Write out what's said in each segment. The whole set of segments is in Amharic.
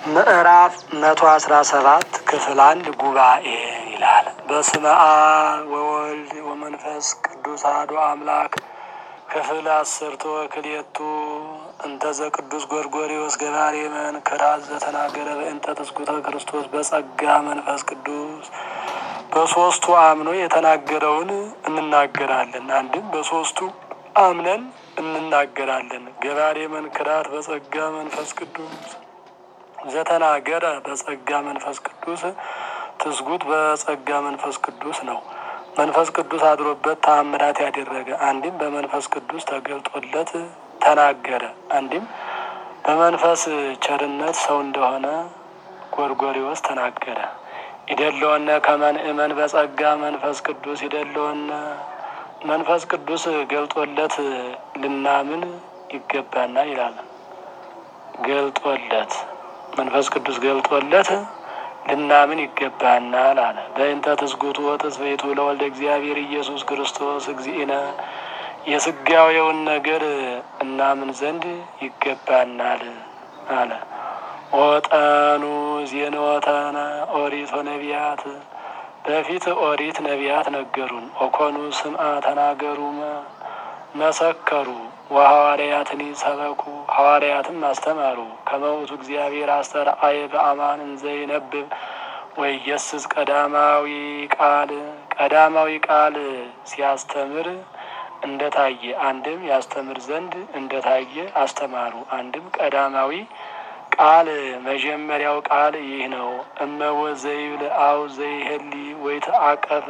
ምዕራፍ መቶ አስራ ሰባት ክፍል አንድ ጉባኤ ይላል። በስመ አብ ወወልድ ወመንፈስ ቅዱስ አሐዱ አምላክ ክፍል አስርቶ ክልኤቱ እንተዘ ቅዱስ ጎርጎርዮስ ገባሬ መንክራት ዘተናገረ በእንተ ትስጉተ ክርስቶስ በጸጋ መንፈስ ቅዱስ በሶስቱ አምኖ የተናገረውን እንናገራለን። አንድም በሶስቱ አምነን እንናገራለን። ገባሬ መንክራት በጸጋ መንፈስ ቅዱስ ዘተናገረ በጸጋ መንፈስ ቅዱስ ትስጉት በጸጋ መንፈስ ቅዱስ ነው። መንፈስ ቅዱስ አድሮበት ተአምራት ያደረገ አንድም በመንፈስ ቅዱስ ተገልጦለት ተናገረ። አንድም በመንፈስ ቸርነት ሰው እንደሆነ ጎርጎርዮስ ተናገረ። ይደለወነ ከመንእመን በጸጋ መንፈስ ቅዱስ ይደለወነ መንፈስ ቅዱስ ገልጦለት ልናምን ይገባና ይላል። ገልጦለት መንፈስ ቅዱስ ገልጦለት ልናምን ይገባናል አለ። በእንተ ትስጉቱ ወትስብእቱ ለወልደ እግዚአብሔር ኢየሱስ ክርስቶስ እግዚእነ የስጋዌውን ነገር እናምን ዘንድ ይገባናል አለ። ወጠኑ ዜንወተነ ኦሪት ወነቢያት በፊት ኦሪት ነቢያት ነገሩን። ኦኮኑ ስምዐ ተናገሩ መሰከሩ ወሐዋርያትን ሰበኩ ሐዋርያትም አስተማሩ። ከመውቱ እግዚአብሔር አስተርአየ በአማን እንዘ ይነብብ ወኢየስስ ቀዳማዊ ቃል ቀዳማዊ ቃል ሲያስተምር እንደታየ አንድም ያስተምር ዘንድ እንደታየ አስተማሩ። አንድም ቀዳማዊ ቃል መጀመሪያው ቃል ይህ ነው። እመወ ዘይብል አው ዘይህሊ ወይተአቀፍ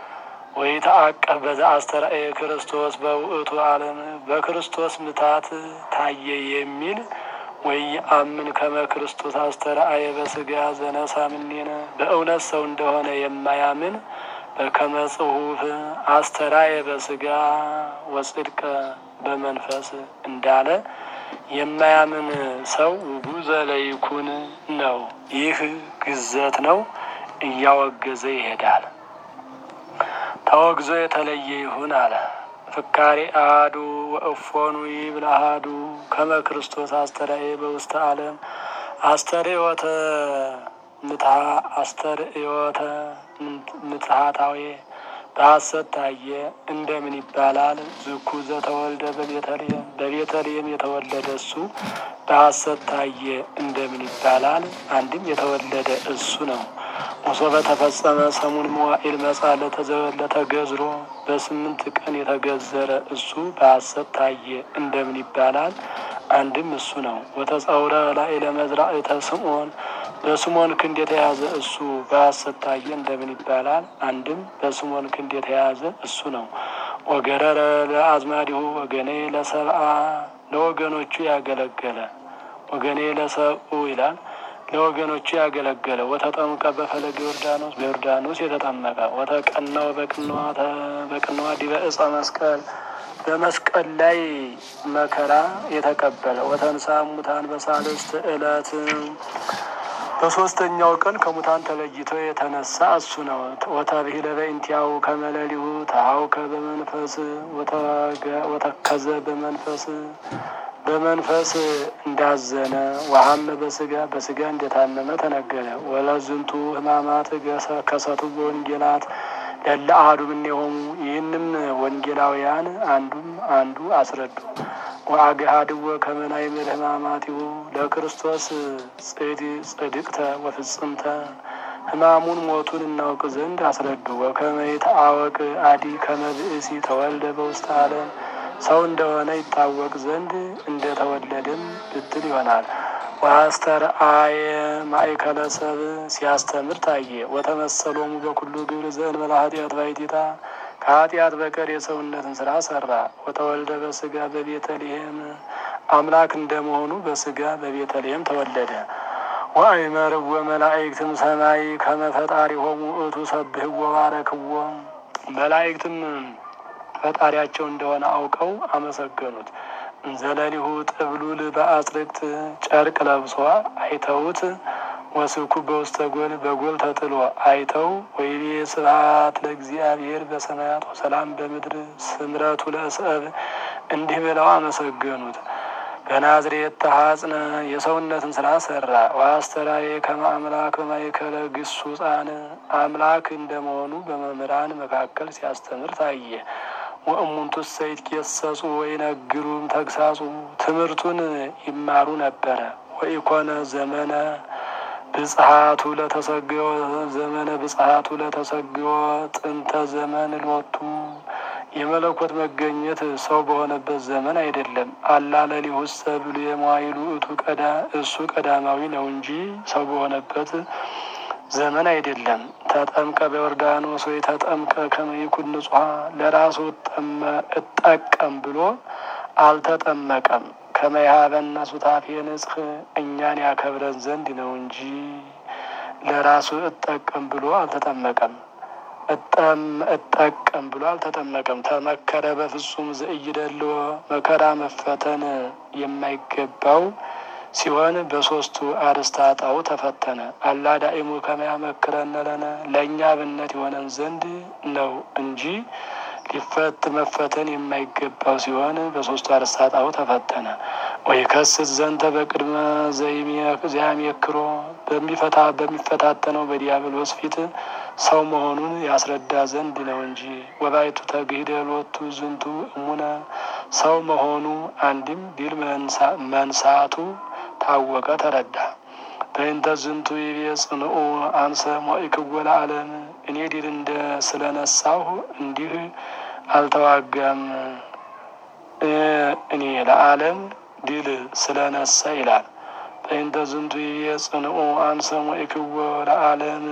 ወይተአቀፍ በዛ አስተርአየ ክርስቶስ በውእቱ ዓለም በክርስቶስ ምታት ታየ የሚል ወይ አምን ከመ ክርስቶስ አስተርአየ በስጋ ዘነሳ ምኔነ በእውነት ሰው እንደሆነ የማያምን በከመ ጽሑፍ አስተርአየ በስጋ ወጽድቀ በመንፈስ እንዳለ የማያምን ሰው ውጉዘ ለይኩን ነው። ይህ ግዘት ነው፣ እያወገዘ ይሄዳል። ተወግዞ የተለየ ይሁን አለ። ፍካሬ አሐዱ ወእፎኑ ይብል አሐዱ ከመ ክርስቶስ አስተርአየ በውስተ ዓለም አስተርእዮተ ምትሃ አስተርእዮተ ምትሃታዊ በሐሰት ታየ እንደምን ይባላል? ዝኩ ዘተወልደ በቤተልሔም በቤተልሔም የተወለደ እሱ በሐሰት ታየ እንደምን ይባላል? አንድም የተወለደ እሱ ነው። ወሶበ ተፈጸመ ሰሙን መዋዕል መጻ ለተገዝሮ በስምንት ቀን የተገዘረ እሱ በሐሰት ታየ እንደምን ይባላል? አንድም እሱ ነው። ወተጸውረ ላዕለ መዝራዕተ ስምዖን በስምዖን ክንድ የተያዘ እሱ በሐሰት ታየ እንደምን ይባላል? አንድም በስምዖን ክንድ የተያዘ እሱ ነው። ወገረረ ለአዝማዲሁ ወገኔ ለሰብአ ለወገኖቹ ያገለገለ ወገኔ ለሰብኡ ይላል ለወገኖቹ ያገለገለ ወተጠምቀ በፈለገ ዮርዳኖስ በዮርዳኖስ የተጠመቀ ወተቀናው በቅንዋ ዲበ ዕፀ መስቀል በመስቀል ላይ መከራ የተቀበለ ወተንሳ ሙታን በሳልስት ዕለት በሶስተኛው ቀን ከሙታን ተለይቶ የተነሳ እሱ ነው። ወተብሂለ በእንቲአሁ ከመለሊሁ ተሐውከ በመንፈስ ወተከዘ በመንፈስ በመንፈስ እንዳዘነ ወሀመ በስጋ በስጋ እንደታመመ ተነገረ። ወለዝንቱ ሕማማት ከሰቱ በወንጌላት ለለ አሐዱ እምኔሆሙ ይህንም ወንጌላውያን አንዱም አንዱ አስረዱ። ወአግሃድወ ከመ ናይምር ሕማማቲሁ ለክርስቶስ ጽድቅተ ወፍጽምተ ሕማሙን ሞቱን እናውቅ ዘንድ አስረዱ። ወከመ ይትአወቅ አዲ ከመ ብእሲ ተወልደ በውስተ ዓለም ሰው እንደሆነ ይታወቅ ዘንድ እንደተወለደም ብትል ይሆናል። ወአስተርአየ ማእከለ ሰብ ሲያስተምር ታየ። ወተመሰሎሙ በኩሉ ግብር ዘእንበለ ኃጢአት ባሕቲታ ከኃጢአት በቀር የሰውነትን ስራ ሰራ። ወተወልደ በስጋ በቤተልሔም አምላክ እንደመሆኑ በስጋ በቤተልሔም ተወለደ። ወአእመርዎ መላእክትም ሰማይ ከመ ፈጣሪሆሙ ውእቱ ሰብሕዎ ባረክዎ መላእክትም ፈጣሪያቸው እንደሆነ አውቀው አመሰገኑት። እንዘለሊሁ ጥብሉል በአጽርቅት ጨርቅ ለብሶ አይተውት ወስብኩ በውስተ ጎል በጎል ተጥሎ አይተው ወይቤ ስብሐት ለእግዚአብሔር በሰማያት ወሰላም በምድር ስምረቱ ለሰብ እንዲህ ብለው አመሰገኑት። በናዝሬት ተሐጽነ የሰውነትን ስራ ሰራ። ወአስተራዬ ከመ አምላክ በማእከለ ግሱጻን አምላክ እንደመሆኑ በመምህራን መካከል ሲያስተምር ታየ። ወእሙንቱሰ ይትጌሰጹ ወይነግሩም ተግሳጹ ትምህርቱን ይማሩ ነበረ። ወኢኮነ ዘመነ ብጽሐቱ ለተሰግዮ ዘመነ ብጽሐቱ ለተሰግዮ ጥንተ ዘመን ሎቱ የመለኮት መገኘት ሰው በሆነበት ዘመን አይደለም። አላለሊሁሰ ብሉ የመዋይሉ እቱ ቀዳ እሱ ቀዳማዊ ነው እንጂ ሰው በሆነበት ዘመን አይደለም። ተጠምቀ በዮርዳኖስ ወይ ተጠምቀ ከመይኩን ንጹሐ ለራሱ እጠቀም ብሎ አልተጠመቀም። ከመያበና ሱታፌ ንጽህ እኛን ያከብረን ዘንድ ነው እንጂ ለራሱ እጠቀም ብሎ አልተጠመቀም። እጠቀም ብሎ አልተጠመቀም። ተመከረ በፍጹም ዘእይደልዎ መከራ መፈተን የማይገባው ሲሆን በሶስቱ አርእስተ ኃጣውእ ተፈተነ። አላዳኢሙ ከመያመክረነ ለነ ለእኛ አብነት የሆነን ዘንድ ነው እንጂ ሊፈት መፈተን የማይገባው ሲሆን በሶስቱ አርእስተ ኃጣውእ ተፈተነ። ወይ ከስት ዘንተ በቅድመ ዘያሜክሮ በሚፈታ በሚፈታተነው በዲያብሎስ ፊት ሰው መሆኑን ያስረዳ ዘንድ ነው እንጂ ወባይቱ ተግሂደ ሎቱ ዝንቱ እሙነ ሰው መሆኑ አንድም ቢል መንሳቱ ታወቀ ተረዳ። በእንተ ዝንቱ ይቤ ጽንኡ አንሰ ሞኢክዎ ለዓለም እኔ ድል እንደ ስለነሳሁ እንዲህ አልተዋጋም እኔ ለዓለም ድል ስለነሳ ይላል። በእንተ ዝንቱ ይቤ ጽንኡ አንሰ ሞኢክዎ ለዓለም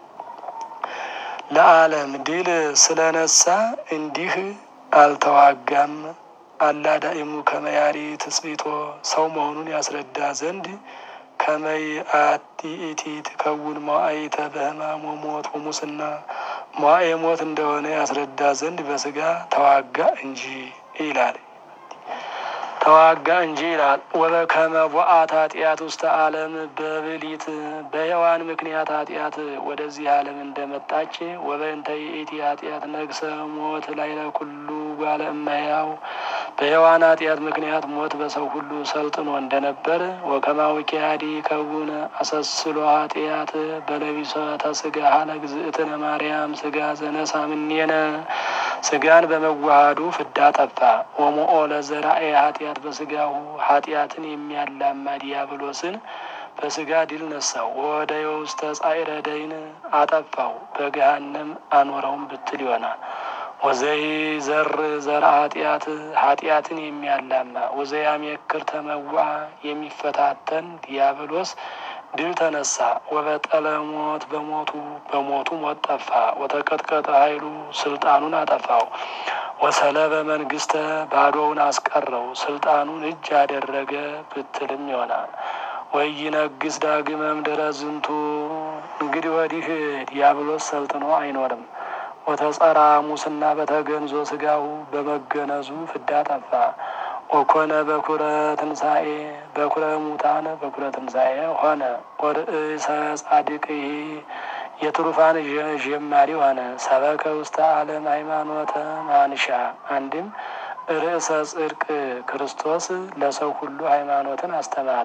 ለዓለም ድል ስለነሳ እንዲህ አልተዋጋም። አላዳኢሙ ከመያሪ ትስቢቶ ሰው መሆኑን ያስረዳ ዘንድ ከመይ አቲኢቲ ትከውን መዋዕይተ በሕማም ወሞት ወሙስና መዋዕየ ሞት እንደሆነ ያስረዳ ዘንድ በስጋ ተዋጋ እንጂ ይላል ተዋጋ እንጂ ይላል። ወበከመ ቦአት ኃጢአት ውስተ ዓለም በብሊት በሔዋን ምክንያት ኃጢአት ወደዚህ ዓለም እንደመጣች ወበእንተ ይእቲ ኃጢአት ነግሰ ሞት ላዕለ ኩሉ ጓለ እመሕያው በሔዋን ኃጢአት ምክንያት ሞት በሰው ሁሉ ሰልጥኖ እንደነበር ወከማዊ ኪያዲ ከውን አሰስሎ ኃጢአት በለቢሰተ ስጋ ለእግዝእትነ ማርያም ስጋ ዘነሳ እምኔነ ስጋን በመዋሃዱ ፍዳ ጠፋ። ወሞኦ ለዘራኤ ኃጢአት በስጋሁ ኃጢአትን የሚያላማ ዲያብሎስን በስጋ ድል ነሳው። ወደ የውስተ ጻዕረ ደይን አጠፋው፣ በገሃነም አኖረውም ብትል ይሆናል። ወዘይ ዘር ዘር ኃጢአት ኃጢአትን የሚያላማ ወዘያሜክር ተመዋ የሚፈታተን ዲያብሎስ ድል ተነሳ። ወበጠለ ሞት በሞቱ በሞቱ ሞት ጠፋ። ወተቀጥቀጠ ኃይሉ ስልጣኑን አጠፋው። ወሰለበ መንግስተ ባዶውን አስቀረው ስልጣኑን እጅ አደረገ ብትልም ይሆናል። ወይነግስ ዳግመ እምድረ ዝንቱ እንግዲህ ወዲህ ዲያብሎስ ሰልጥኖ አይኖርም። ወተጸራ ሙስና በተገንዞ ስጋው በመገነዙ ፍዳ ጠፋ። ወኮነ በኩረ ትንሣኤ በኩረ ሙታን በኩረ ትንሣኤ ሆነ። ወርእሰ ጻድቅ የትሩፋን ጀማሪ ሆነ። ሰበከ ውስተ ዓለም ሃይማኖተ ማንሻ አንድም ርእሰ ጽድቅ ክርስቶስ ለሰው ሁሉ ሃይማኖትን አስተማረ።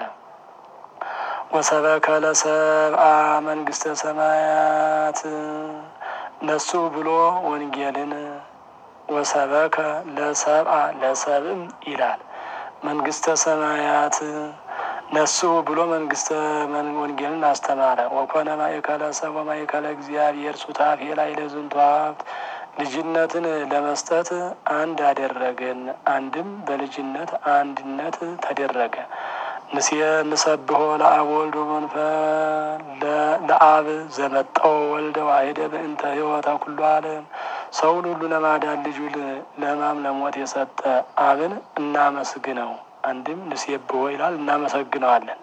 ወሰበከ ለሰብአ መንግስተ ሰማያት ነሱ ብሎ ወንጌልን ወሰበከ ለሰብአ ለሰብም ይላል መንግስተ ሰማያት ነሱ ብሎ መንግስተ ወንጌልን አስተማረ። ወኮነ ማእከለ ሰብ ወማእከለ እግዚአብሔር ሱታፌ ላይ ለዝንቱ ሀብት ልጅነትን ለመስጠት አንድ አደረገን። አንድም በልጅነት አንድነት ተደረገ። ንስየ ንሰብሖ ለአብ ወልድ ወመንፈ ለአብ ዘመጠው ወልደ ዋሕደ በእንተ ሕይወተ ኩሉ ዓለም ሰውን ሁሉ ለማዳን ልጁ ለሕማም ለሞት የሰጠ አብን እናመስግነው። አንድም ንሴብሖ ይላል እናመሰግነዋለን።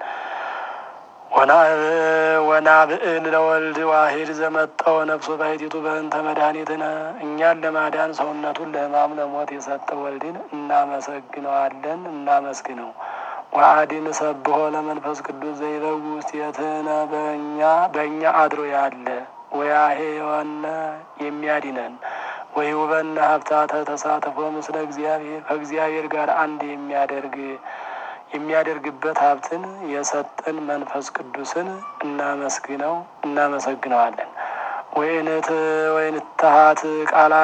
ወናብዕል ለወልድ ዋሕድ ዘመጠው ነፍሶ ባሕቲቱ በእንተ መድኃኒትነ እኛን ለማዳን ሰውነቱን ለሕማም ለሞት የሰጠ ወልድን እናመሰግነዋለን እናመስግነው። ወአዲን ሰብሖ ለመንፈስ ቅዱስ ዘይበው ውስቴትነ በእኛ በእኛ አድሮ ያለ ወያሄወነ የሚያድነን ወይውበነ ሀብታተ ተሳትፎ ምስለ እግዚአብሔር ከእግዚአብሔር ጋር አንድ የሚያደርግ የሚያደርግበት ሀብትን የሰጠን መንፈስ ቅዱስን እናመስግነው እናመሰግነዋለን። ወይንት ወይንትሀት ቃላ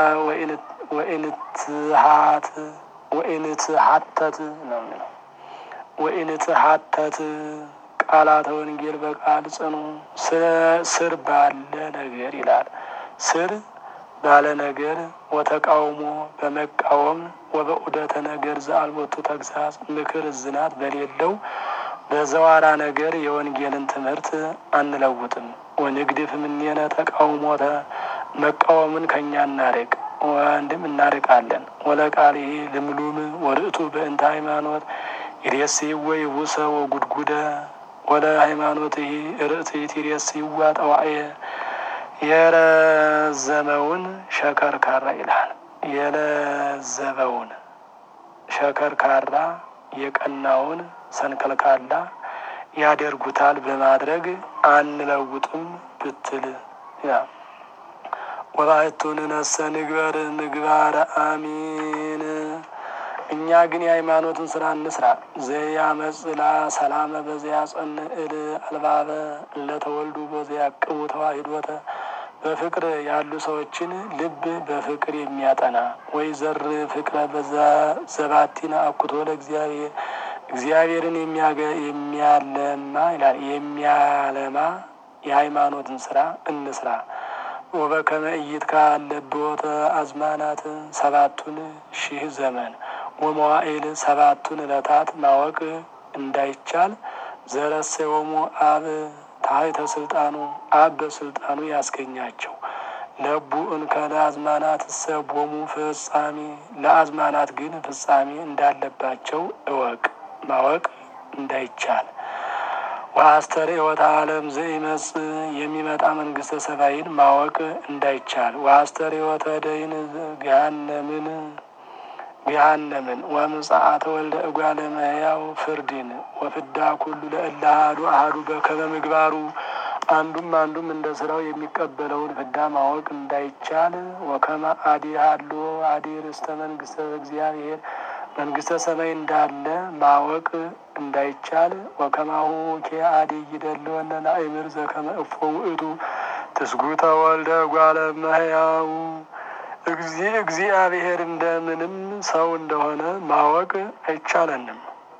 ወይንትሀት ወይንትሀተት ነው የሚለው ወይንትሀተት ቃላተ ወንጌል በቃል ጽኑ ስር ባለ ነገር ይላል። ስር ባለ ነገር ወተቃውሞ በመቃወም ወበዑደተ ነገር ዘአልቦቱ ተግሳጽ ምክር እዝናት በሌለው በዘዋራ ነገር የወንጌልን ትምህርት አንለውጥም። ወንግድፍ እምኔነ ተቃውሞተ መቃወምን ከእኛ እናርቅ ወንድም እናርቃለን። ወለቃል ይሄ ልምሉም ወርእቱ በእንተ ሃይማኖት ይሬስይወ ይቡሰ ወጉድጉደ ወለ ሃይማኖት ይሄ ርእትት ይሬስይዋ ጠዋዕየ የረዘመውን ሸከርካራ ይላል። የለዘበውን ሸከርካራ የቀናውን ሰንከልካላ ያደርጉታል በማድረግ አንለውጥም ብትል ወባሕቱን ነሰ ንግበር ምግባረ አሚን እኛ ግን የሃይማኖትን ስራ እንስራ። ዘያመጽላ ሰላመ በዚያ ጸን እል አልባበ ለተወልዱ በዚያ ቅቡ ተዋሂዶተ በፍቅር ያሉ ሰዎችን ልብ በፍቅር የሚያጠና ወይ ዘር ፍቅረ በዛ ዘባቲና አኩቶ ለእግዚአብሔር እግዚአብሔርን የሚያለማ ይላል የሚያለማ የሃይማኖትን ስራ እንስራ። ወበከመ ኢይትካ አለብዎተ አዝማናት ሰባቱን ሺህ ዘመን ወመዋዕል ሰባቱን ዕለታት ማወቅ እንዳይቻል ዘረሰዮሙ አብ ታሕተ ስልጣኑ አብ በስልጣኑ ያስገኛቸው ለቡ እንከ ለአዝማናት እሰቦሙ ፍጻሜ ለአዝማናት ግን ፍጻሜ እንዳለባቸው እወቅ ማወቅ እንዳይቻል ወአስተርእዮተ ዓለም ዘኢመጽ የሚመጣ መንግስተ ሰማይን ማወቅ እንዳይቻል ወአስተርእዮተ ደይን ገሃነምን ገሃነምን ወምጽአተ ወልደ እጓለ እመሕያው ፍርድን ወፍዳ ኩሉ ለእለ አሐዱ አሐዱ በከመ ምግባሩ አንዱም አንዱም እንደ ስራው የሚቀበለውን ፍዳ ማወቅ እንዳይቻል ወከመ አዲ ሀሎ አዲ ርስተ መንግስተ እግዚአብሔር መንግስተ ሰማይ እንዳለ ማወቅ እንዳይቻል ወከማሁ ኬ አዲ ይደለወነ ናእምር ዘከመ እፎ ውእቱ ትስጉተ ወልደ እጓለ እመሕያው እግዚአብሔር እንደምንም ሰው እንደሆነ ማወቅ አይቻለንም።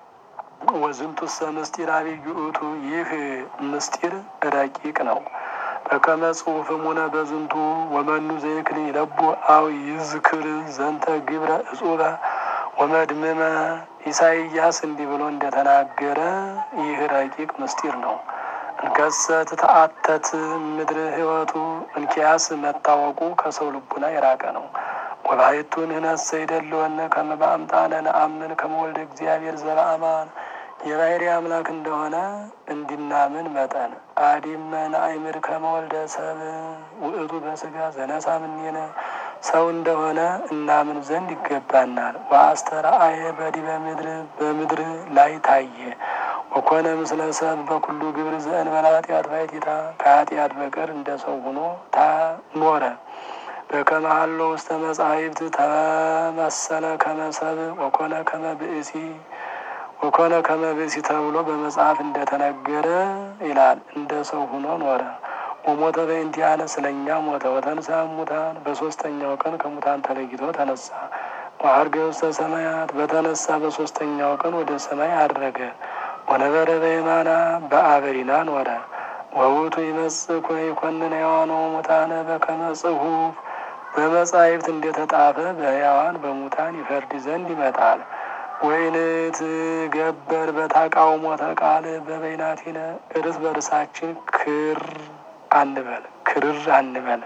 ወዝንቱሰ ምስጢር አብይ ውእቱ ይህ ምስጢር ረቂቅ ነው። በከመ ጽሑፍ እሙነ በዝንቱ ወመኑ ዘይክል ይለቡ አው ይዝክር ዘንተ ግብረ እጹበ ወመድምመ ኢሳይያስ እንዲህ ብሎ እንደተናገረ ይህ ረቂቅ ምስጢር ነው። እንከሰ ትተአተት ምድር ህይወቱ እንኪያስ መታወቁ ከሰው ልቡና የራቀ ነው። ወባሕቱ ንሕነሰ ይደልወነ ከመ በአምጣነ ነአምን ከመ ወልደ እግዚአብሔር ዘበአማን የባሕሪ አምላክ እንደሆነ እንዲናምን መጠን አዲመ ነአይምር ከመ ወልደ ሰብ ውእቱ በስጋ ዘነሳ እምኔነ ሰው እንደሆነ እናምን ዘንድ ይገባናል። ወአስተርአየ በዲበ ምድር በምድር ላይ ታየ ወኮነ ምስለ ሰብ በኩሉ ግብር ዘእንበለ ኃጢአት ባሕቲታ ከኃጢአት በቀር እንደ ሰው ሆኖ ታኖረ። በከመ ሀሎ ውስተ መጻሕፍት ተመሰለ ከመ ሰብእ ወኮነ ከመ ብእሲ ወኮነ ከመ ብእሲ ተብሎ በመጽሐፍ እንደተነገረ ይላል። እንደ ሰው ሆኖ ኖረ። ወሞተ በእንቲአነ ስለኛ ሞተ። ወተንሥአ እሙታን በሶስተኛው ቀን ከሙታን ተለይቶ ተነሳ። ወዐርገ ውስተ ሰማያት በተነሳ በሶስተኛው ቀን ወደ ሰማይ አድረገ። ወነበረ በየማና በአበሪና ኖረ። ወውቱ ይመጽእ ይኮንን ሕያዋነ ወሙታነ በከመ ጽሑፍ በመጻሕፍት እንደተጣፈ በሕያዋን በሙታን ይፈርድ ዘንድ ይመጣል። ወይንት ገበር በተቃውሞተ ቃል በበይናቲነ እርስ በርሳችን ክር አንበል ክርር አንበል።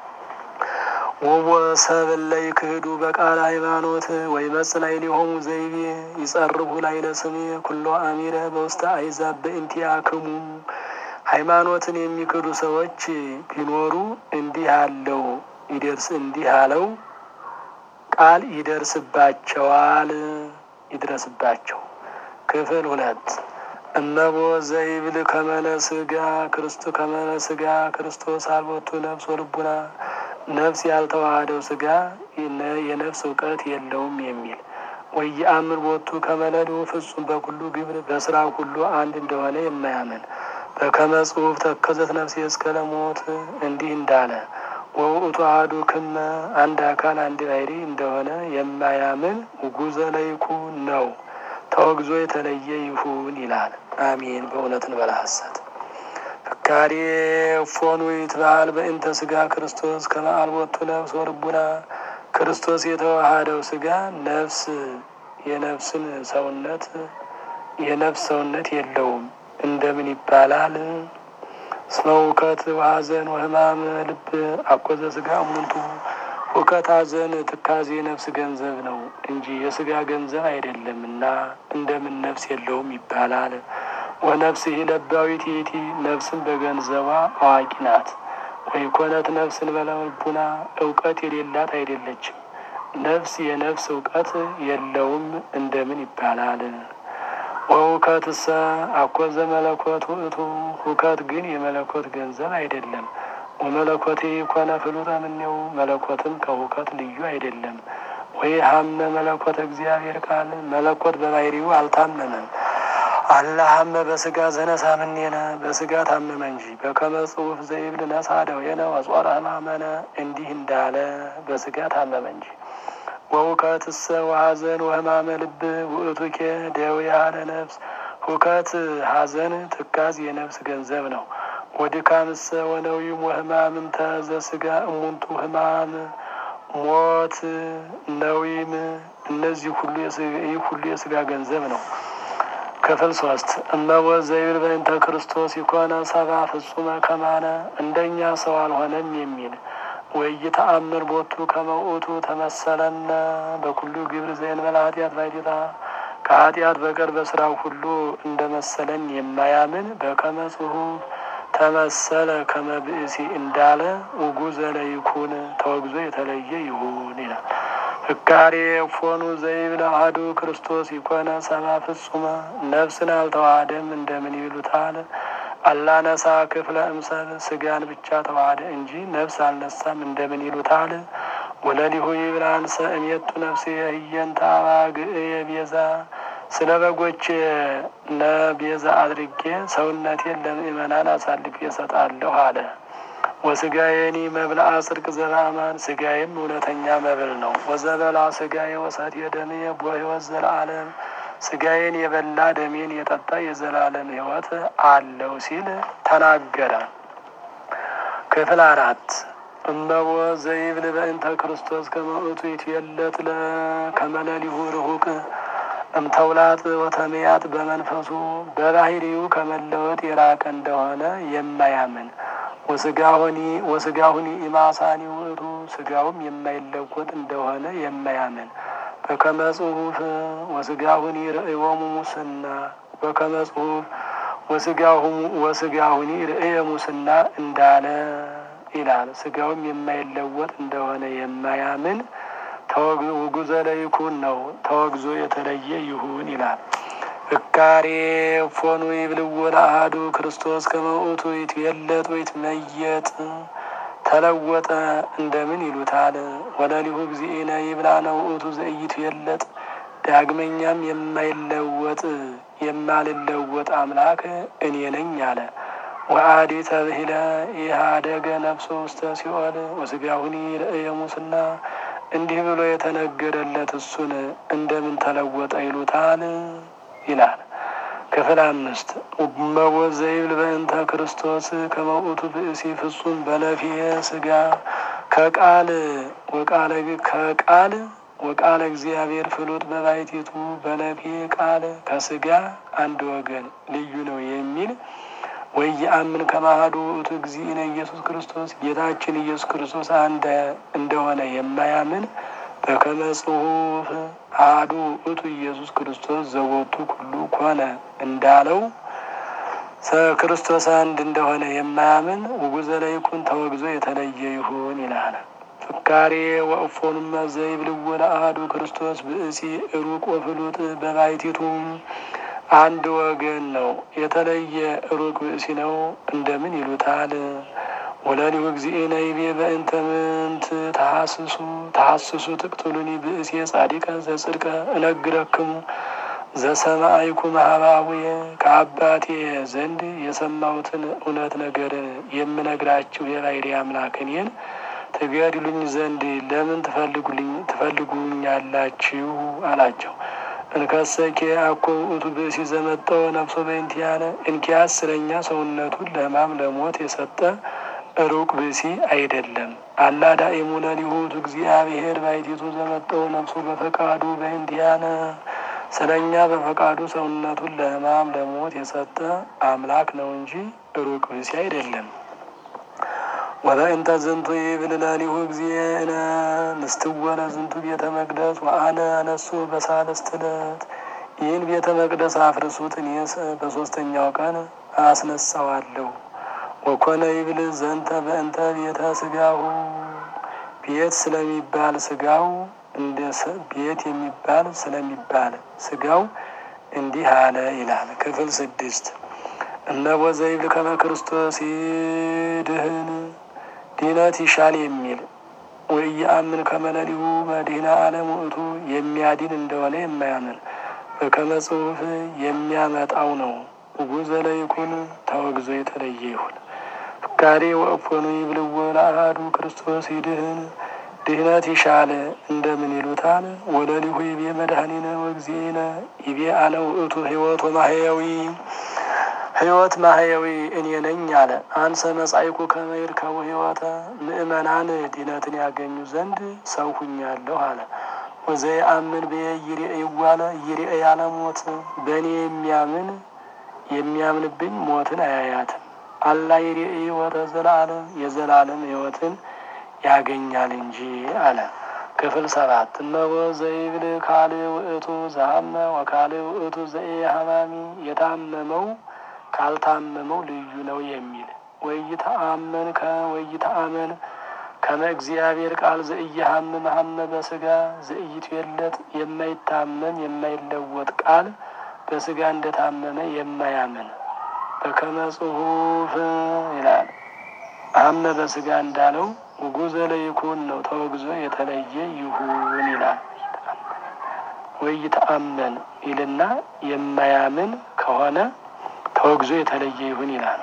ወወሰብእ ለይክህዱ በቃለ ሃይማኖት ወይመጽእ ላዕሌሆሙ ዘይቤ ይጸርቡ ላዕለ ስሜ ኩሎ አሚረ በውስተ አሕዛብ በእንቲአክሙ ሃይማኖትን የሚክዱ ሰዎች ቢኖሩ እንዲህ አለው ይደርስ እንዲህ አለው ቃል ይደርስባቸዋል ይድረስባቸው። ክፍል ሁለት እመቦ ዘይብል ከመለ ስጋ ክርስቶ ከመለ ስጋ ክርስቶስ አልቦቱ ነፍስ ወልቡና ነፍስ ያልተዋሃደው ስጋ የነፍስ እውቀት የለውም የሚል ወየአምር ቦቱ ከመለሉ ፍጹም በኩሉ ግብር በስራ ሁሉ አንድ እንደሆነ የማያምን በከመ ጽሑፍ ተከዘት ነፍሴ እስከ ለሞት እንዲህ እንዳለ ወውእቱ አሐዱ ክመ አንድ አካል አንድ ባሕሪ እንደሆነ የማያምን ውጉዘ ለይኩን ነው። ተወግዞ የተለየ ይሁን ይላል። አሜን። በእውነት እንበላ ሐሰት ፍካሬ ፎኑ ይትበሃል በእንተ ስጋ ክርስቶስ ከመ አልቦቱ ነፍስ ወልቡና ክርስቶስ የተዋሃደው ስጋ ነፍስ የነፍስን ሰውነት የነፍስ ሰውነት የለውም እንደምን ይባላል? እስመ ውከት ወሐዘን ወሕማም ልብ አኮዘ ስጋ እሙንቱ ውከት፣ ሐዘን፣ ትካዜ ነፍስ ገንዘብ ነው እንጂ የስጋ ገንዘብ አይደለምና እንደምን ነፍስ የለውም ይባላል? ወነፍስ ለባዊት ይእቲ ነፍስን በገንዘቧ አዋቂ ናት። ወይ ኮነት ነፍስን በለልቡና እውቀት የሌላት አይደለችም። ነፍስ የነፍስ እውቀት የለውም እንደምን ይባላል? ወሁከትሰ አኮዘ መለኮት ውእቱ ሁከት ግን የመለኮት ገንዘብ አይደለም። ወመለኮቴ ኮነ ፍሉጠ እምኔው መለኮትም ከሁከት ልዩ አይደለም። ወይ ሀመ መለኮት እግዚአብሔር ቃል መለኮት በባሕሪው አልታመመም። አላሀመ በስጋ ዘነሳ ምኔነ በስጋ ታመመ እንጂ በከመ ጽሑፍ ዘይብል ነሳ ደዌነ ወጾረ ሕማመነ እንዲህ እንዳለ በስጋ ታመመ እንጂ። ወሁከትሰ ወሐዘን ወሕማመ ልብ ውእቱኬ ደዌያ ለነፍስ ሁከት፣ ሐዘን፣ ትካዝ የነፍስ ገንዘብ ነው። ወድካምሰ ወነዊም ወሕማምም ተዘ ስጋ እሙንቱ ሕማም፣ ሞት፣ ነዊም እነዚህ ሁሉ ይህ ሁሉ የስጋ ገንዘብ ነው። ክፍል ሶስት እመቦ ዘይብል በእንተ ክርስቶስ ይኮነ ሰባ ፍጹመ ከማነ እንደኛ ሰው አልሆነም የሚል ወይተአምር ቦቱ ከመውእቱ ተመሰለነ በኩሉ ግብር ዘእንበለ ኃጢአት ባይቲታ ከኃጢአት በቀር በስራው ሁሉ እንደ መሰለን የማያምን በከመ ጽሑፍ ተመሰለ ከመ ብእሲ እንዳለ ውጉዘ ለይኩን ተወግዞ የተለየ ይሁን ይላል። ፍካሬ ፎኑ ዘይብል አሐዱ ክርስቶስ ይኮነ ሰባ ፍጹመ ነፍስን አልተዋሃደም እንደምን ይሉታል? አላነሳ ክፍለ እምሰል ስጋን ብቻ ተዋሃደ እንጂ ነፍስ አልነሳም እንደምን ይሉታል? ወለሊሁ ይብል አንሰ እሜቱ ነፍሴ ህየንተ አባግዕየ ቤዛ ስለ በጎች ለቤዛ አድርጌ ሰውነቴን ለምእመናን አሳልፌ እሰጣለሁ አለ። ወስጋዬኒ መብልአ ጽድቅ ዘበአማን ስጋዬም እውነተኛ መብል ነው። ወዘበላ ስጋዬ ወሰትየ ደምየ በሕይወት ዘለዓለም ስጋዬን የበላ ደሜን የጠጣ የዘላለም ሕይወት አለው ሲል ተናገረ። ክፍል አራት እመቦ ዘይብል በእንተ ክርስቶስ ከመእቱ ይትየለጥ ከመለሊሁ ርሁቅ እምተውላጥ ወተመያጥ በመንፈሱ በባህሪው ከመለወጥ የራቀ እንደሆነ የማያምን ወስጋሁኒ ወስጋሁኒ ኢማሳኒ ውእቱ ስጋውም የማይለወጥ እንደሆነ የማያምን በከመ ጽሑፍ ወስጋሁኒ ርእዮሙ ሙስና በከመ ጽሑፍ ወስጋሁኒ ርእየ ሙስና እንዳለ ይላል። ስጋውም የማይለወጥ እንደሆነ የማያምን ውጉዘ ለይኩን ነው። ተወግዞ የተለየ ይሁን ይላል። ፍካሬ ፎኑ ይብልዎ ለአሐዱ ክርስቶስ ከመውእቱ ይትየለጥ ወይትመየጥ ተለወጠ እንደምን ይሉታል? ወለሊሁ እግዚእነ ይብላነ ውእቱ ዘኢይትየለጥ ዳግመኛም የማይለወጥ የማልለወጥ አምላክ እኔ ነኝ አለ። ወአዲ ተብሂለ ኢሃደገ ነፍሶ ውስተ ሲኦል ወስጋሁኒ ርእየ ሙስና እንዲህ ብሎ የተነገረለት እሱን እንደምን ተለወጠ ይሉታል ይላል። ክፍል አምስት እመቦ ዘይብል በእንተ ክርስቶስ ከመውእቱ ብእሲ ፍጹም በለፊየ ስጋ ከቃል ወቃለ ከቃል ወቃለ እግዚአብሔር ፍሉጥ በባሕቲቱ በለፊ ቃል ከስጋ አንድ ወገን ልዩ ነው የሚል ወየአምን ከማሃዱ ውእቱ እግዚእነ ኢየሱስ ክርስቶስ ጌታችን ኢየሱስ ክርስቶስ አንድ እንደሆነ የማያምን በከመ ጽሑፍ አሐዱ ውእቱ ኢየሱስ ክርስቶስ ዘቦቱ ኩሉ ኮነ እንዳለው ክርስቶስ አንድ እንደሆነ የማያምን ውጉዘ ለይኩን ተወግዞ የተለየ ይሁን ይላል። ፍካሬ ወእፎኑመ ዘይብልዎ ለአሐዱ ክርስቶስ ብእሲ ሩቅ ወፍሉጥ በባሕቲቱም አንድ ወገን ነው የተለየ ሩቅ ብእሲ ነው እንደምን ይሉታል? ወለሊሁ እግዚእነ ይቤ በእንተ ምንት ተሐስሱ ተሐስሱ ትቅትሉኒ ብእሴ ጻዲቀ ዘጽድቀ እነግረክሙ ዘሰማይኩ ማህባቡየ ከአባቴ ዘንድ የሰማሁትን እውነት ነገር የምነግራችሁ የባሕርይ አምላክ እኔን ትገድሉኝ ዘንድ ለምን ትፈልጉልኝ ትፈልጉኛላችሁ? አላቸው። እንከሰኬ አኮ ውእቱ ብእሲ ዘመጠወ ነፍሶ በእንቲአነ እንኪያስ ስለኛ ሰውነቱን ለሕማም ለሞት የሰጠ ሩቅ ብእሲ አይደለም። አላ ዳኢሙ ለሊሁ ውእቱ እግዚአብሔር ባሕቲቱ ዘመጠወ ነፍሶ በፈቃዱ በእንቲአነ ስለ እኛ በፈቃዱ ሰውነቱን ለሕማም ለሞት የሰጠ አምላክ ነው እንጂ ሩቅ ብእሲ አይደለም። ወበእንተ ዝንቱ ይብል ለሊሁ እግዚእነ ንስትወለ ዝንቱ ቤተ መቅደስ ወአነ አነሱ በሳልስት ዕለት ይህን ቤተ መቅደስ አፍርሱት፣ እኔስ በሶስተኛው ቀን አስነሳዋለሁ። ወኮነ ይብል ዘንተ በእንተ ቤተ ስጋሁ ቤት ስለሚባል ስጋው እንደ ቤት የሚባል ስለሚባል ስጋው እንዲህ አለ ይላል። ክፍል ስድስት እነሆ ዘይብል ከመ ክርስቶስ ይድህን ድህነት ይሻል የሚል ወኢየአምን ከመ ለሊሁ መድኃኔ ዓለም ውእቱ የሚያድን እንደሆነ የማያምን በከመ ጽሑፍ የሚያመጣው ነው። ውጉዘ ለይኩን ተወግዞ የተለየ ይሁን። ፍካሬ ወእፎኑ ይብልዎ ለአሐዱ ክርስቶስ ይድህን ድህነት ይሻል እንደምን ይሉታል? ወለሊሁ ይቤ መድኃኒነ ወእግዚእነ ይቤ አነ ውእቱ ሕይወት ወማሕየዊ ሕይወት ማሕየዊ እኔ ነኝ አለ። አንሰ መጻይኩ ከመ ይርከቡ ሕይወተ ምእመናን ድህነትን ያገኙ ዘንድ ሰው ሁኛለሁ አለ። ወዘየአምን ብየ ይርኤይዋለ ይርኤይ ያለ ሞት በእኔ የሚያምን የሚያምንብኝ ሞትን አያያትም። አላ ይርኤይ ሕይወተ ዘለዓለም የዘላለም ሕይወትን ያገኛል እንጂ አለ። ክፍል ሰባት እነሆ ዘይብል ካል ውእቱ ዘሀመ ወካል ውእቱ ዘኢሐማሚ የታመመው ካልታመመው ልዩ ነው የሚል ወይተአመን ከወይተአመን ከመ እግዚአብሔር ቃል ዘኢየሐምም ሐመ በስጋ ዘኢይትዌለጥ የማይታመም የማይለወጥ ቃል በስጋ እንደታመመ የማያምን በከመ ጽሑፍ ይላል ሐመ በስጋ እንዳለው ውጉዘ ለይኩን ነው ተወግዞ የተለየ ይሁን ይላል። ወይተአመን ይልና የማያምን ከሆነ ተወግዞ የተለየ ይሁን ይላል።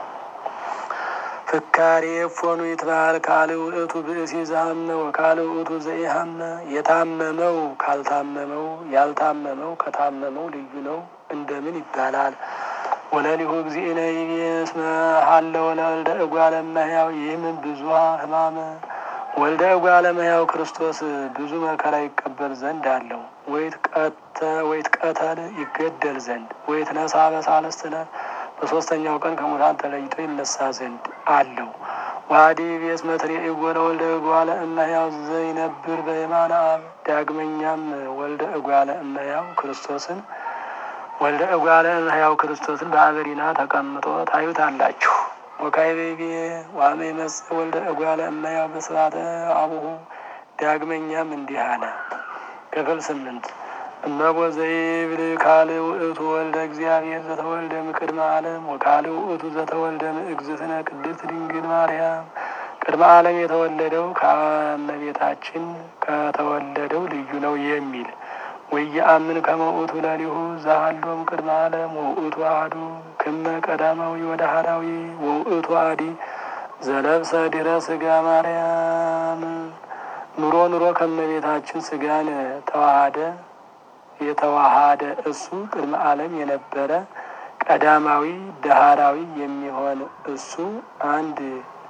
ፍካሬ እፎኑ ይትበሃል ካል ውእቱ ብእሲ ዘሀመ ወካል ውእቱ ዘኢሐመ የታመመው ካልታመመው ያልታመመው ከታመመው ልዩ ነው እንደምን ይባላል? ወለሊሁ እግዚእነ ይቤ እስመ ሀለወ ለወልደ እጓለ እመሕያው ይህም ብዙኃ ሕማመ ወልደ እጓለ እመሕያው ክርስቶስ ብዙ መከራ ይቀበል ዘንድ አለው። ወይት ቀተል ይገደል ዘንድ ወይት ነሳ በሳልስት ዕለት በሶስተኛው ቀን ከሙታን ተለይቶ ይነሳ ዘንድ አለው። ዋዲ ቤስ መትሬዒዎ ለወልደ እጓለ እመሕያው ዘይነብር በየማነ አብ ዳግመኛም ወልደ እጓለ እመሕያው ክርስቶስን ወልደ እጓለ እመሕያው ክርስቶስን በአበሪና ተቀምጦ ታዩታላችሁ። ወካይቤቤ ዋመ ይመጽእ ወልደ እጓለ እመሕያው በስብሐተ አቡሁ ዳግመኛም እንዲህ አለ። ክፍል ስምንት እመቦ ዘይብል ካል ውእቱ ወልደ እግዚአብሔር ዘተወልደ እምቅድመ ዓለም ወካል ውእቱ ዘተወልደ እግዝእትነ ቅድስት ድንግል ማርያም ቅድመ ዓለም የተወለደው ከእመቤታችን ከተወለደው ልዩ ነው የሚል ወየአምን ከመ ውእቱ ለሊሁ ዘሀሎም ቅድመ ዓለም ወውእቱ አሐዱ ክመ ቀዳማዊ ወዳህራዊ ወውእቱ አዲ ዘለብሰ ድረ ስጋ ማርያም ኑሮ ኑሮ ከእመቤታችን ስጋን ተዋሃደ የተዋሃደ እሱ ቅድመ ዓለም የነበረ ቀዳማዊ ዳህራዊ የሚሆን እሱ አንድ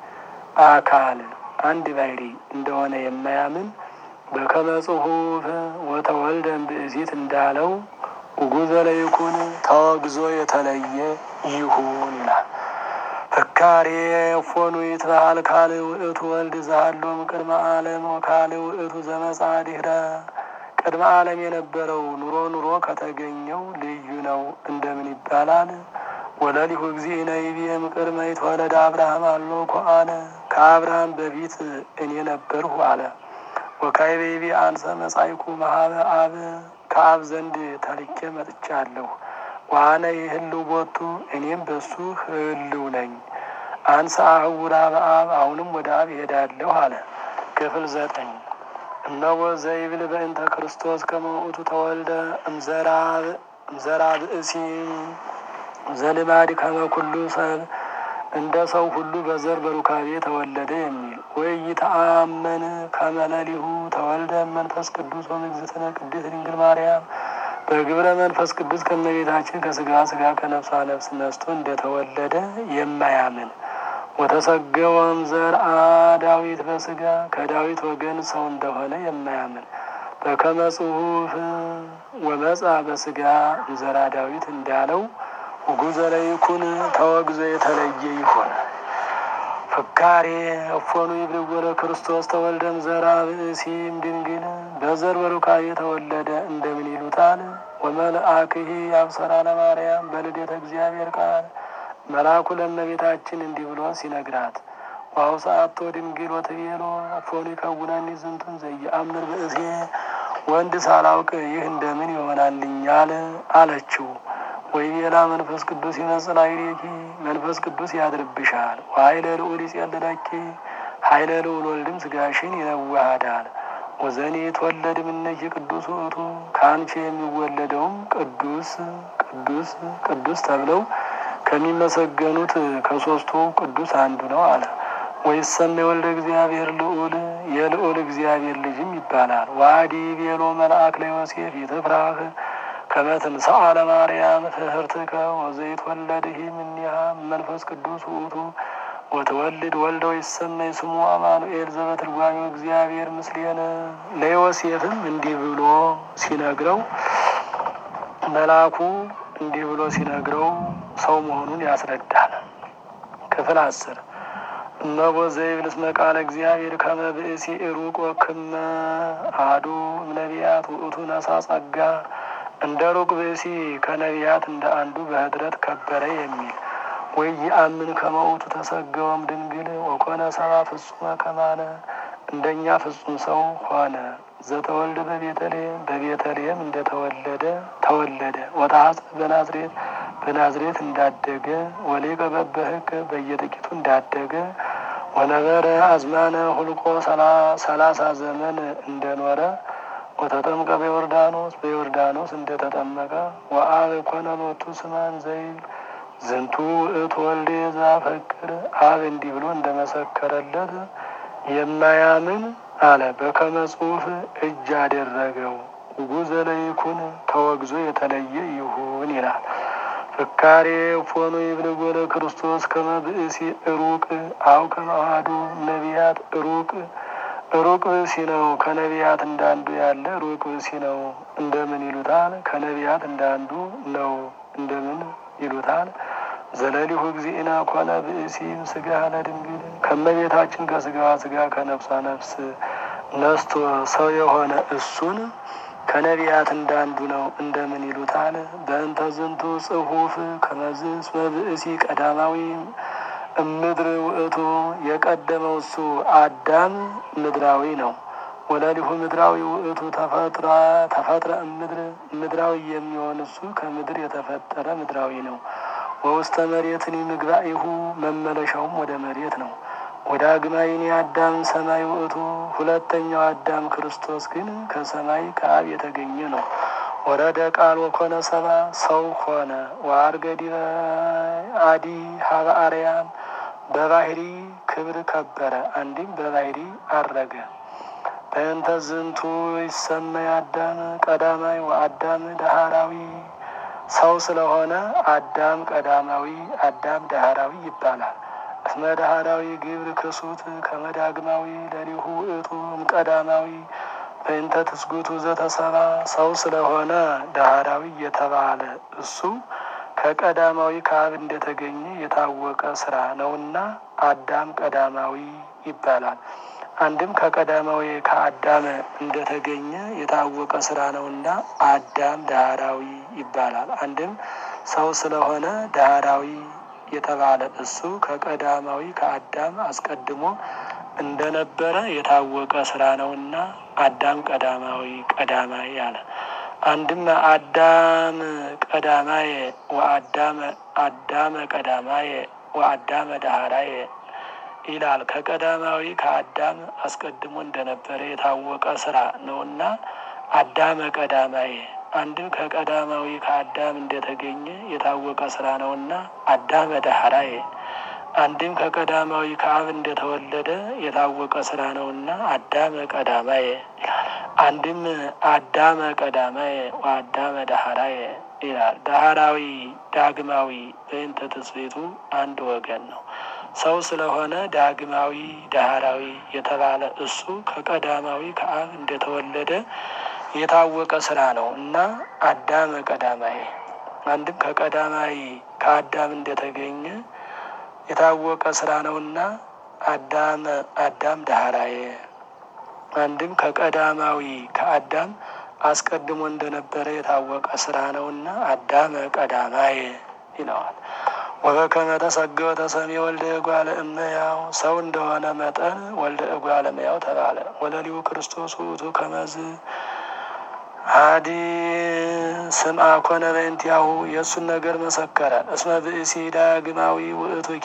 አካል አንድ ባሕርይ እንደሆነ የማያምን በከመ ጽሑፍ ወተወልደ እምብእሲት እንዳለው ውጉዘ ለይኩን ተወግዞ የተለየ ይሁን ይላል። ፍካሬ እፎኑ ይትበሃል ካል ውእቱ ወልድ ዘሀሎም ቅድመ ዓለም ወካል ውእቱ ዘመጻ ድኅረ ቅድመ ዓለም የነበረው ኑሮ ኑሮ ከተገኘው ልዩ ነው እንደምን ይባላል? ወለሊሁ እግዚእነ ይቤ እምቅድመ ይትወለድ አብርሃም አሎ ኮአነ ከአብርሃም በፊት እኔ ነበርሁ አለ። ወካዕበ ይቤ አንሰ መጻይኩ መሀበ አብ ከአብ ዘንድ ተልኬ መጥቻለሁ። ዋነ ይህልው ቦቱ እኔም በሱ ህልው ነኝ። አንሰ አህውራ በአብ አሁንም ወደ አብ ይሄዳለሁ አለ። ክፍል ዘጠኝ እነሆ ዘይብል በእንተ ክርስቶስ ከመውእቱ ተወልደ እምዘራ ብእሲ ዘልማድ ከመ ኩሉ ሰብ እንደ ሰው ሁሉ በዘር በሩካቤ ተወለደ የሚል ወይ ይተአመን ከመለሊሁ ተወልደ መንፈስ ቅዱስ ወምግዝእትነ ቅድስት ድንግል ማርያም በግብረ መንፈስ ቅዱስ ከመቤታችን ከስጋ ስጋ ከነፍሷ ነፍስ ነስቶ እንደተወለደ የማያምን ወተሰገወም ዘርአ ዳዊት በስጋ ከዳዊት ወገን ሰው እንደሆነ የማያምን በከመ ጽሑፍ ወመጻ በስጋ እንዘራ ዳዊት እንዳለው ውጉዘ ለይኩን ተወግዞ የተለየ ይሆን። ፍካሬ እፎኑ ይብልዎ ለክርስቶስ ተወልደም ዘራ ብእሲም ድንግል በዘር በሩካቤ የተወለደ እንደምን ይሉታል? ወመልአክሂ አብሰራ ለማርያም በልደተ እግዚአብሔር ቃል መልአኩ ለእመቤታችን እንዲህ ብሎ ሲነግራት ዋው ሰአቶ ድንግል ወትቤሎ እፎኑ ይከውነኒ ዝንቱን ዘየአምር ብእሴ ወንድ ሳላውቅ ይህ እንደምን ይሆናልኛል አለችው። ወይ ሌላ መንፈስ ቅዱስ ይመጽእ ላዕሌኪ መንፈስ ቅዱስ ያድርብሻል። ወኃይለ ልዑል ይጼልለኪ ኃይለ ልዑል ወልድም ስጋሽን ይነዋሃዳል። ወዘኔ የተወለድ እምኔኪ ቅዱስ ውእቱ ከአንቺ የሚወለደውም ቅዱስ ቅዱስ ቅዱስ ተብለው ከሚመሰገኑት ከሶስቱ ቅዱስ አንዱ ነው አለ። ወይሰመይ ወልደ እግዚአብሔር ልዑል የልዑል እግዚአብሔር ልጅም ይባላል። ዋዲ ቤሎ መልአክ ለዮሴፍ ይትፍራህ ከመ ትንሣኤ ለማርያም ትሕርትከ ወዘይትወለድህ እምኔሃ መንፈስ ቅዱስ ውእቱ ወትወልድ ወልደ ወይሰመይ ስሙ አማኑኤል ዘበትርጓሜው እግዚአብሔር ምስሌነ። ለዮሴፍም እንዲህ ብሎ ሲነግረው መልአኩ እንዲህ ብሎ ሲነግረው ሰው መሆኑን ያስረዳል። ክፍል አስር እመቦ ዘይብል እስመ ቃለ እግዚአብሔር ከመ ብእሲ ሩቅ ወክመ አሐዱ እምነቢያት ውእቱ ነሣ ጸጋ እንደ ሩቅ ብእሲ ከነቢያት እንደ አንዱ በኅድረት ከበረ የሚል ወይ ይአምን ከመውቱ ተሰገወም ድንግል ወኮነ ሰባ ፍጹመ ከማነ እንደኛ ፍጹም ሰው ሆነ። ዘተወልደ በቤተልሔም በቤተልሔም እንደተወለደ ተወለደ። ወታሐፀ በናዝሬት በናዝሬት እንዳደገ ወሊቀ በበሕግ በየጥቂቱ እንዳደገ ወነበረ አዝማነ ሁልቆ ሰላሳ ዘመን እንደኖረ ወተጠምቀ በዮርዳኖስ በዮርዳኖስ እንደተጠመቀ ወአብ ኮነ ሎቱ ስማን ዘይብል ዝንቱ ውእቱ ወልዴ ዘአፈቅር አብ እንዲህ ብሎ እንደመሰከረለት የማያምን አለ። በከመ ጽሑፍ እጅ አደረገው ውጉዘ ለይኩን ተወግዞ የተለየ ይሁን ይላል። ፍካሬ ፎኑ ይብልጎ ለክርስቶስ ከመ ብእሲ ሩቅ አው ከመ አሐዱ ነቢያት ሩቅ ሩቅ ብእሲ ነው። ከነቢያት እንዳንዱ ያለ ሩቅ ብእሲ ነው እንደምን ይሉታል? ከነቢያት እንዳንዱ ነው እንደምን ይሉታል? ዘለሊሁ እግዚእና ኮነ ብእሲም ስጋ ለድንግል ከመቤታችን ከስጋዋ ስጋ ከነፍሷ ነፍስ ነስቶ ሰው የሆነ እሱን ከነቢያት እንዳንዱ ነው እንደምን ይሉታል? በእንተ ዝንቱ ጽሑፍ ከመዝ እስመ ብእሲ ቀዳማዊ እምድር ውእቱ የቀደመው እሱ አዳም ምድራዊ ነው። ወለሊሁ ምድራዊ ውእቱ ተፈጥረ ተፈጥረ እምድር ምድራዊ የሚሆን እሱ ከምድር የተፈጠረ ምድራዊ ነው። ወውስተ መሬትን ምግባኢሁ መመለሻውም ወደ መሬት ነው። ወዳግማይኒ አዳም ሰማይ ውእቱ ሁለተኛው አዳም ክርስቶስ ግን ከሰማይ ከአብ የተገኘ ነው። ወረደ ቃል ወኮነ ሰባ ሰው ሆነ። ወአርገ ዲበ አዲ ሀበ አርያም በባህሪ ክብር ከበረ፣ አንድም በባህሪ አረገ። በእንተ ዝንቱ ይሰመይ አዳም ቀዳማይ ወአዳም ዳህራዊ ሰው ስለሆነ አዳም ቀዳማዊ አዳም ዳህራዊ ይባላል። እስመ ዳህራዊ ግብር ክሱት ከመዳግማዊ ለሊሁ ውእቱ እምቀዳማዊ በእንተ ትስጉቱ ዘተሰባ ሰው ስለሆነ ዳህራዊ የተባለ እሱ ከቀዳማዊ ከአብ እንደተገኘ የታወቀ ስራ ነውና አዳም ቀዳማዊ ይባላል። አንድም ከቀዳማዊ ከአዳም እንደተገኘ የታወቀ ስራ ነውና አዳም ዳህራዊ ይባላል። አንድም ሰው ስለሆነ ዳህራዊ የተባለ እሱ ከቀዳማዊ ከአዳም አስቀድሞ እንደነበረ የታወቀ ስራ ነውና አዳም ቀዳማዊ ቀዳማዊ አለ። አንድም አዳም ቀዳማየ ወአዳመ አዳመ ቀዳማየ ወአዳመ ዳህራየ ይላል። ከቀዳማዊ ከአዳም አስቀድሞ እንደነበረ የታወቀ ስራ ነውና አዳመ ቀዳማየ አንድም ከቀዳማዊ ከአዳም እንደተገኘ የታወቀ ስራ ነውና አዳመ ዳህራየ አንድም ከቀዳማዊ ከአብ እንደተወለደ የታወቀ ስራ ነውና አዳመ ቀዳማየ አንድም አዳመ ቀዳማየ ወአዳመ ዳህራየ ይላል። ዳህራዊ ዳግማዊ በእንተ ትስብእቱ አንድ ወገን ነው። ሰው ስለሆነ ዳግማዊ ዳህራዊ የተባለ እሱ ከቀዳማዊ ከአብ እንደተወለደ የታወቀ ስራ ነው እና አዳመ ቀዳማዊ አንድም ከቀዳማዊ ከአዳም እንደተገኘ የታወቀ ስራ ነውና አዳም አዳም ዳህራየ አንድም ከቀዳማዊ ከአዳም አስቀድሞ እንደነበረ የታወቀ ስራ ነውና አዳመ ቀዳማየ ይለዋል። ወበከመ ተሰገወ ተሰሜ ወልደ እጓለ እመሕያው ሰው እንደሆነ መጠን ወልደ እጓለ እመሕያው ተባለ። ወለሊሁ ክርስቶስ ውእቱ ከመዝ አዲ ስምዐ ኮነ በእንቲአሁ የእሱን ነገር መሰከረ። እስመ ብእሲ ዳግማዊ ውእቱኬ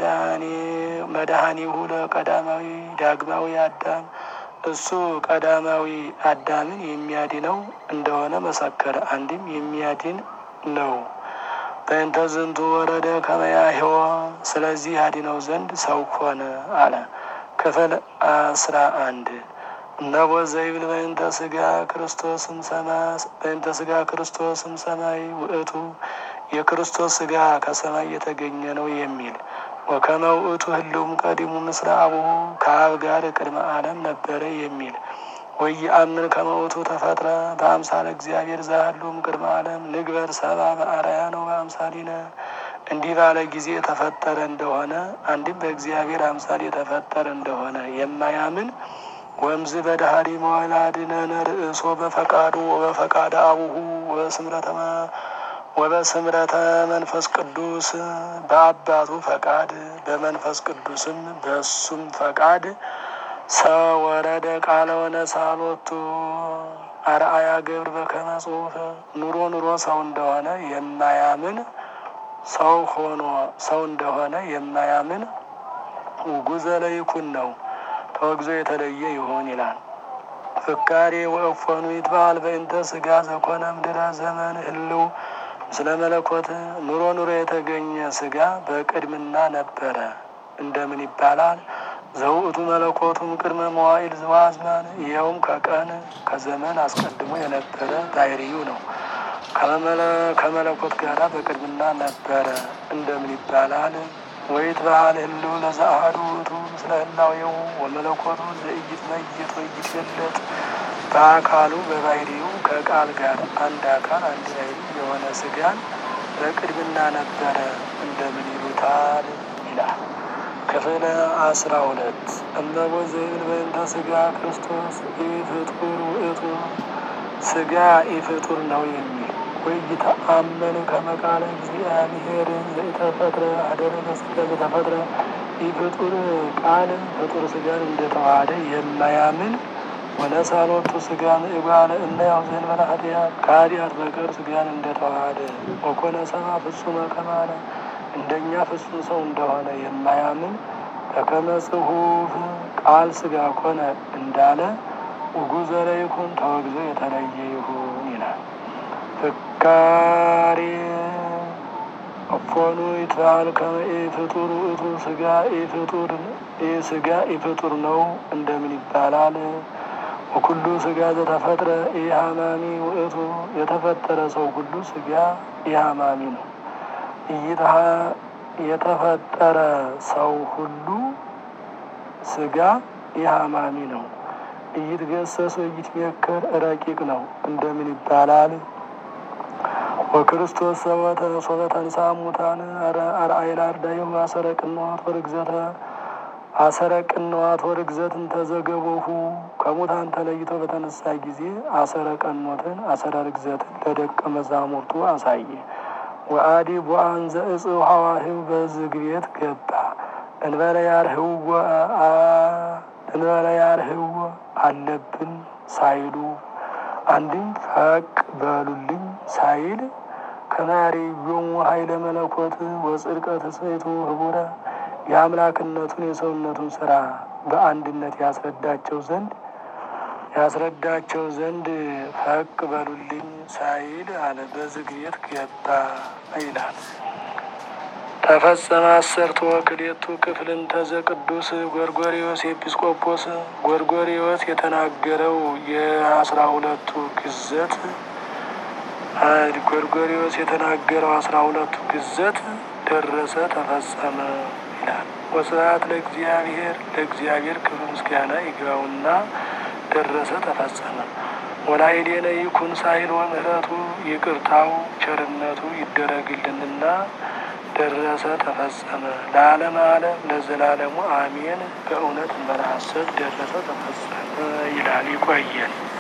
መድኃኒሁ ለቀዳማዊ ዳግማዊ አዳም እሱ ቀዳማዊ አዳምን የሚያድነው እንደሆነ መሰከረ። አንድም የሚያድን ነው። በእንተ ዝንቱ ወረደ ከመያህወ ስለዚህ ያድነው ዘንድ ሰው ሆነ አለ። ክፍል አስራ አንድ እነቦ ዘይብል በእንተ ስጋ ክርስቶስም ሰማይ በእንተ ስጋ ክርስቶስም ሰማይ ውእቱ የክርስቶስ ስጋ ከሰማይ የተገኘ ነው የሚል ወከመ ውእቱ ህልውም ቀዲሙ ምስለ አቡሁ ከአብ ጋር ቅድመ ዓለም ነበረ የሚል ወይአምን ከመ ውእቱ ተፈጥረ በአምሳለ እግዚአብሔር ዘሃሉም ቅድመ ዓለም ንግበር ሰብአ በአርአያነ በአምሳሊነ እንዲህ ባለ ጊዜ የተፈጠረ እንደሆነ አንድም በእግዚአብሔር አምሳል የተፈጠረ እንደሆነ የማያምን ወምዝ በዳህሪ መዋላድነነ ርእሶ በፈቃዱ ወበፈቃደ አቡሁ ወበስምረተማ ወበስምረተ መንፈስ ቅዱስ በአባቱ ፈቃድ በመንፈስ ቅዱስም በሱም ፈቃድ ሰወረደ ቃለ ወነሳሎቱ አርአያ ገብር በከመ ጽሑፍ ኑሮ ኑሮ ሰው እንደሆነ የማያምን ሰው ሆኖ ሰው እንደሆነ የማያምን ውጉዘ ለይኩን ነው ተወግዞ የተለየ ይሆን ይላል። ፍካሬ ወእፎኑ ይትበዓል በእንተ ስጋ ዘኮነ ምድረ ዘመን ህልው ምስለ መለኮት ኑሮ ኑሮ የተገኘ ስጋ በቅድምና ነበረ። እንደምን ይባላል? ዘውእቱ መለኮቱም ቅድመ መዋዕል ዘዋዝማን ይኸውም ከቀን ከዘመን አስቀድሞ የነበረ ባህርዩ ነው። ከመለኮት ጋራ በቅድምና ነበረ። እንደምን ይባላል? ወይትበዓል ህልው ለዘአሐዱ ውእቱ ምስለ ህላዌሁ ወመለኮቱ ዘኢይትመይጥ ወኢይትገለጥ በአካሉ በባህሪው ከቃል ጋር አንድ አካል አንድ ባህሪ የሆነ ስጋን በቅድምና ነበረ እንደምን ይሉታል ይላል። ክፍል አስራ ሁለት እመቦ ዘይብል በእንተ ስጋ ክርስቶስ ኢፍጡር ውእቱ ስጋ ኢፍጡር ነው የሚል ወይተአመን ከመቃለ እግዚአብሔር ዘኢተፈጥረ አደረ በስጋ ዘተፈጥረ ኢፍጡር ቃል ፍጡር ስጋን እንደተዋሃደ የማያምን ወነሳሎቱ ስጋን እጓለ እመሕያው ዘእንበለ ኃጢአት ከኃጢአት በቀር ስጋን እንደተዋሃደ ወኮነ ሰብአ ፍጹመ ከማነ እንደኛ ፍጹም ሰው እንደሆነ የማያምን በከመ ጽሑፍ ቃል ስጋ ኮነ እንዳለ ውጉዘ ለይኩን ተወግዞ የተለየ ይሁን ይላል። ፍካሬ እፎኑ ይትበዓል ከመ ኢፍጡር ውእቱ ስጋ ኢፍጡር ስጋ ኢፍጡር ነው እንደምን ይባላል? ወኩሉ ስጋ ዘተፈጥረ ኢሃማሚ ውእቱ የተፈጠረ ሰው ሁሉ ስጋ ኢሃማሚ ነው። እይትሃ የተፈጠረ ሰው ሁሉ ስጋ ኢሃማሚ ነው። እይትገሰስ ወኢይትሜከር ረቂቅ ነው እንደምን ይባላል? ወክርስቶስ ሰወተ ሶበ ተንሥአ እሙታን አርአይነ አርዳኢሁ አሰረ ቅንዋት ወርግዘተ አሰረ ቅንዋት ወርግዘትን ተዘገቦሁ ከሙታን ተለይቶ በተነሳ ጊዜ አሰረ ቀኖትን አሰረ ርግዘትን ለደቀ መዛሙርቱ አሳየ። ወአዲ ቦአን ዘእጽው ሐዋህው በዝግ ቤት ገባ እንበለ ያርህው እንበለ ያርህው አለብን ሳይሉ አንድም ፈቅ በሉልኝ ሳይል ከማያርዮሙ ኃይለ መለኮት ወጽድቀ ትስብእቱ ህቡረ የአምላክነቱን የሰውነቱን ስራ በአንድነት ያስረዳቸው ዘንድ ያስረዳቸው ዘንድ ፈቅ በሉልኝ ሳይል አለ በዝግ ቤት ገባ ይላል። ተፈጸመ አሰርቶ ክሌቱ ክፍልን ተዘ ቅዱስ ጎርጎሪዎስ ኤጲስቆጶስ ጎርጎሪዎስ የተናገረው የአስራ ሁለቱ ግዘት ጎርጎሪዎስ የተናገረው አስራ ሁለቱ ግዘት ደረሰ ተፈጸመ ይላል። ወስብሐት ለእግዚአብሔር ለእግዚአብሔር ክብር ምስጋና ይግባውና ደረሰ ተፈጸመ። ወላይሌነ ይኩን ሳይል ወምህረቱ ይቅርታው ቸርነቱ ይደረግልንና ደረሰ ተፈጸመ። ለዓለም ዓለም ለዘላለሙ አሜን። በእውነት መራሰት ደረሰ ተፈጸመ ይላል። ይቆየን።